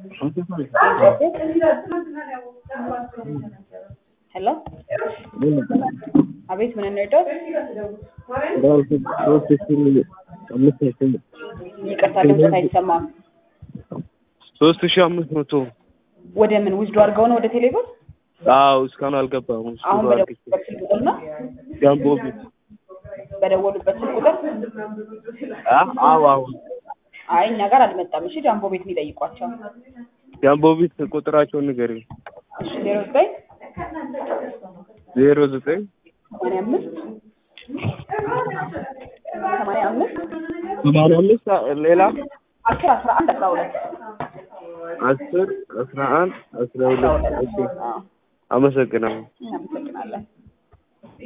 ሄሎ አቤት ምን እንርዳው? ይቅርታ ድምፅህ አይሰማም። ሶስት ሺህ አምስት መቶ ወደ ምን ውስዶ አድርገው ነው ወደ ቴሌብር? አዎ እስካሁን አልገባም። ውስጡ አሁን አድርጌ በደወሉበት ስልክ ቁጥር ነው ጃምቦ ቤት በደወሉበት ስልክ ቁጥር? አ- አዎ አዎ አይ እኛ ጋር አልመጣም። እሺ ጃምቦ ቤት የሚጠይቋቸው ጃምቦ ቤት ቁጥራቸውን ንገሪኝ። እሺ ዜሮ ዘጠኝ ዜሮ ዘጠኝ ሰማንያ አምስት ሰማንያ አምስት ሰማንያ አምስት ሌላ አስር አስራ አንድ አስራ ሁለት አስር አስራ አንድ አስራ ሁለት እሺ አዎ አመሰግናለሁ። እናመሰግናለን።